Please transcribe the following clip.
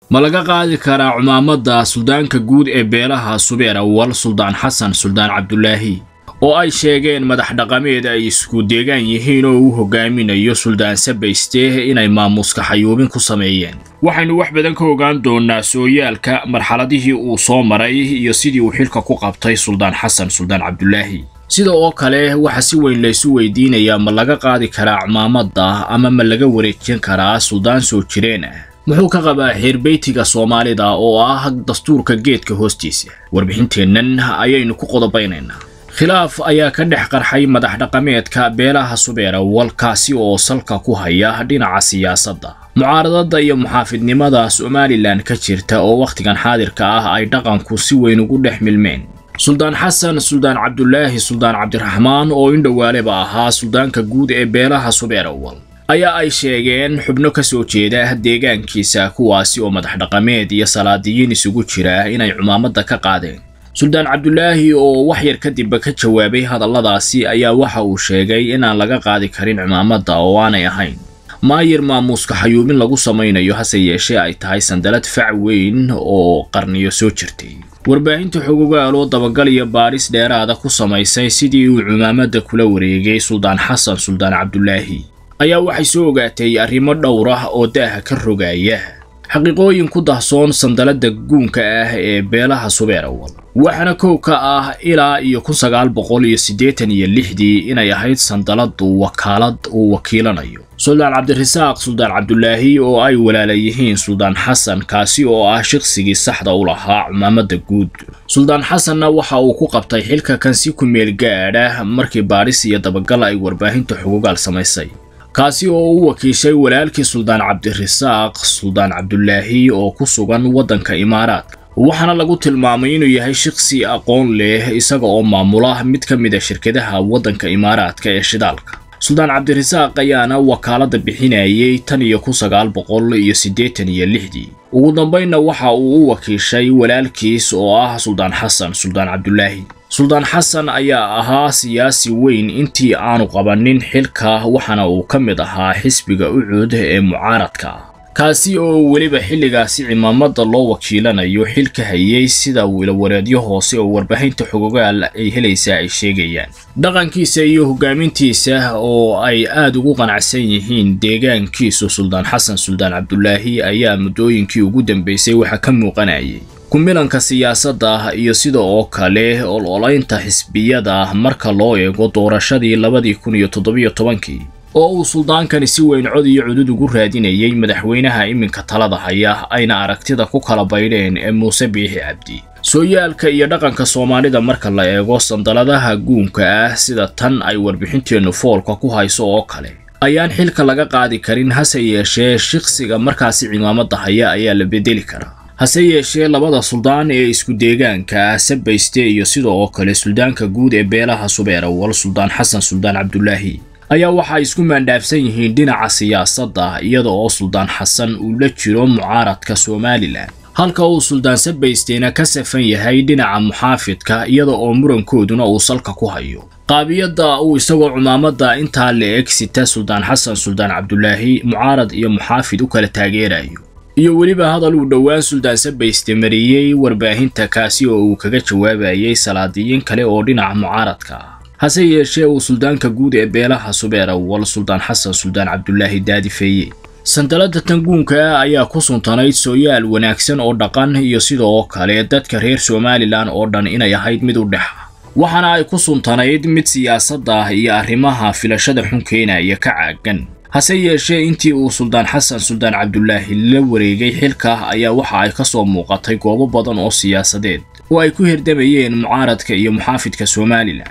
ma laga qaadi karaa cumaamadda suldaanka guud ee beelaha subeer awal suldaan xasan suldaan cabdulaahi oo ay sheegeen madax dhaqameed ay isku deegaan yihiin oo uu hogaaminayo suldaan sabayste inay maamuuska xayuubin ku sameeyeen waxaynu wax badan ka ogaan doonaa sooyaalka marxaladihii uu soo maray iyo sidii uu xilka ku qabtay suldaan xasan suldaan cabdulaahi sida oo kale waxaa si weyn laysu weydiinayaa ma laga qaadi karaa cumaamadda ama ma laga wareejin karaa suldaan soo jireen ah muxuu ka qabaa xeerbeytiga soomaalida oo ah dastuurka geedka hoostiisa warbixinteennan ayaynu ku qodobaynaynaa khilaaf ayaa ka dhex qarxay madax dhaqameedka beelaha subeera walkaasi oo salka ku haya dhinaca siyaasadda mucaaradada iyo muxaafidnimada somalilan ka jirta oo wakhtigan xaadirka ah ay dhaqanku si weyn ugu dhex milmeen suldaan xasan suldaan cabdulaahi suldaan cabdiraxmaan oo indhowaaleba ahaa suldaanka guud ee beelaha subeerawal ayaa ay sheegeen xubno ka soo jeeda deegaankiisa kuwaasi oo madax dhaqameed iyo salaadiyiin isugu jira inay cumaamadda ka qaadeen suldaan cabdulaahi oo wax yar kadibba ka jawaabay hadalladaasi ayaa waxa uu sheegay inaan laga qaadi karin cumaamadda oo aanay ahayn maayir maamuuska xayuubin lagu samaynayo hase yeeshee ay tahay sandalad fac weyn oo qarniyo soo jirtay warbaahinta xogogaaloo dabagal iyo baadhis dheeraada ku samaysay sidii uu cumaamadda kula wareegay suldaan xasan suldaan cabdulaahi ayaa waxay soo ogaatay arrimo dhowr ah oo daaha ka rogaya xaqiiqooyin ku dahsoon sandaladda guunka ah ee beelaha subeerawal waxaana kow ka ah ilaa iyo kun sagaal boqol iyo siddeetan iyo lixdii inay ahayd sandaladu wakaalad uu wakiilanayo suldaan cabdirasaaq suldaan cabdulaahi oo ay walaala yihiin suldaan xasan kaasi oo ah shaqsigii saxda u lahaa cumaamadda guud suldaan xasanna waxa uu ku qabtay xilka kan si ku meel gaadha markii baadhis iyo dabagal ay warbaahinta xugugaal samaysay kaasi oo u wakiishay walaalkii suldaan cabdirasaaq suldaan cabdulaahi oo ku sugan waddanka imaaraadka waxaana lagu tilmaamay inuu yahay shaqsi aqoon leh isaga oo maamula mid ka mid a shirkadaha waddanka imaaraadka ee shidaalka suldaan cabdirasaaq ayaana wakaaladda bixinayay tan iyo kun sagaal boqol iyo siddeetan iyo lixdii ugu dambaynna waxa uu u wakiishay walaalkiis oo ah suldaan xasan suldaan cabdulaahi suldaan xasan ayaa ahaa siyaasi weyn intii aanu qabanin xilka waxaana uu ka mid ahaa xisbiga ucud ee mucaaradka ah kaasi oo weliba xilligaasi cimaamada loo wakiilanayo xilka hayay sida wilawareedyo hoose oo warbaahinta xogogaal ay helaysaa ay sheegayaan dhaqankiisa iyo hogaamintiisa oo ay aad ugu qanacsan yihiin deegaankiisu suldaan xasan suldaan cabdulaahi ayaa muddooyinkii ugu dambeysay waxaa ka muuqanayay kumilanka siyaasadda iyo sida oo kale ololaynta xisbiyada marka loo eego doorashadii labadii kun iyo toddobiyo tobankii oo uu suldaankani si weyn cod iyo cudud ugu raadinayay madaxweynaha iminka talada haya ayna aragtida ku kala baydheen ee muuse biixi cabdi sooyaalka iyo dhaqanka soomaalida marka la eego sandaladaha guunka ah sida tan ay warbixinteennu foolka ku hayso oo kale ayaan xilka laga qaadi karin hase yeeshee shaqsiga markaasi cimaamada haya ayaa la bedeli karaa hase yeeshee labada suldaan ee isku deegaanka ah sabayste iyo sida oo kale suldaanka guud ee beelaha subeerawal suldaan xasan suldaan cabdulaahi ayaa waxay isku maandhaafsan yihiin dhinaca siyaasadda iyada oo suldaan xasan uu la jiro mucaaradka somalilan halka uu suldaan sabaysteena ka safan yahay dhinaca muxaafidka iyada oo murankooduna uu salka ku hayo qaabiyadda uu isagoo cumaamadda intaa la eg sita suldaan xasan suldaan cabdulaahi mucaarad iyo muxaafid u kala taageerayo iyo weliba hadal uu dhowaan suldaan sabayste mariyey warbaahinta kaasi oo uu kaga jawaabayay salaadiyiin kale oo dhinaca mucaaradka ah hase yeeshee uu suldaanka guud ee beelaha subeerawal suldaan xasan suldaan cabdulaahi daadifeeye sandalada tanguunka ah ayaa ku suntanayd sooyaal wanaagsan oo dhaqan iyo sidoo kale dadka reer somalilan oo dhan inay ahayd mid u dhexa waxaana ay ku suntanayd mid siyaasadda iyo arrimaha filashada xun keenaya ka caagan hase yeeshee intii uu suldaan xasan suldaan cabdulaahi la wareegay xilka ayaa waxa ay ka soo muuqatay goobo badan oo siyaasadeed oo ay ku hirdamayeen mucaaradka iyo muxaafidka somalilan